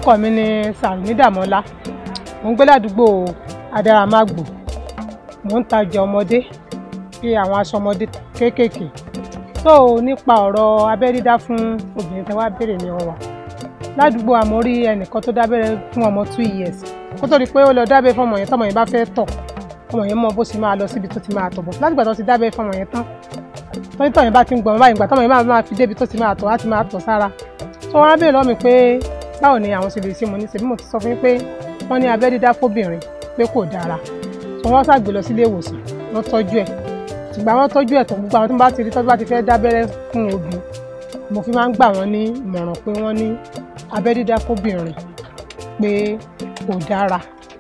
orúkọ mi ni Sàrùmí Dàmọ́lá mo ń gbé ládùúgbò Adáramàgbò mo ń tajà ọmọdé bí àwọn aṣọ ọmọdé kéékèèké so nípa ọ̀rọ̀ abẹ́ dídá fún obìnrin tẹ́ wá béèrè ní ọwà ládùúgbò àmọ́ rí ẹnìkan tó dábẹ́rẹ́ fún ọmọ two years kó tó di pé ó lọ dábẹ́ fún ọmọ yẹn tọmọ yẹn bá fẹ́ tọ̀ ọmọ yẹn mọ bó ṣe máa lọ síbi tó ti máa tọ̀ bọ̀ látìgbà tó ti dábẹ́ fún ọmọ yẹn tán tọ́jú tọ̀ yẹn bá ti ń gbọ̀n báyìí ìgbà tọmọ yẹn máa fi débi tó ti máa tọ̀ láti máa tọ̀ sára tó wọ́n á béèrè lọ́wọ́ mi pé báwo ni àwọn ṣe lè ṣe mo ní ṣebí mo ti sọ fún yín pé wọ́n ní abẹ́ dídá fóbìnrin pé kò dára tó wọ́n ṣàgbé lọ sílé ìwòsàn wọ́n tọ́jú ẹ̀ ṣùgbọ́n àwọn tọ́jú ẹ̀ tó gbogbo àwọn tó bá ti rí tọ́jú bá ti fẹ́ dábẹ́rẹ́ fún obì mo fi máa ń gbà wọ́n ní ìmọ̀ràn pé wọ́n ní abẹ́ dídá fóbìnrin pé kò dára